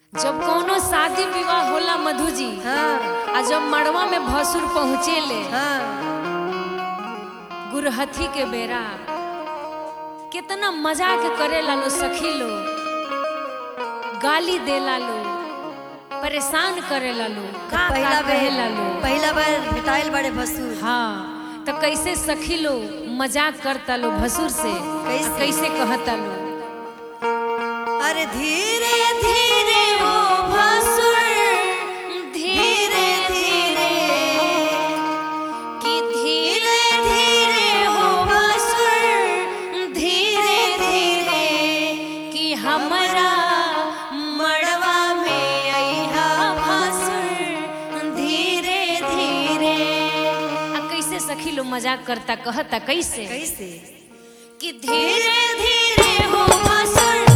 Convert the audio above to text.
जब कोनो शादी विवाह होला मधु जी हाँ आ जब मड़वा में भसुर पहुँचेले हाँ गुरहथी के बेरा कितना मजाक करे लो सखी लो गाली देला लो परेशान करे लो का पहिला का बार कहेला लो पहिला बार भेटाइल बड़े भसुर हाँ तो कैसे सखी लो मजाक करता लो भसुर से कैसे? कैसे कहता लो अरे धीरे धीरे वो भसुर धीरे धीरे कि धीरे धीरे हो भसुर धीरे धीरे कि हमरा मड़वा में अइहा भसुर धीरे धीरे आ कैसे सखी लो मजाक करता कहता कैसे कैसे कि धीरे धीरे हो भसुर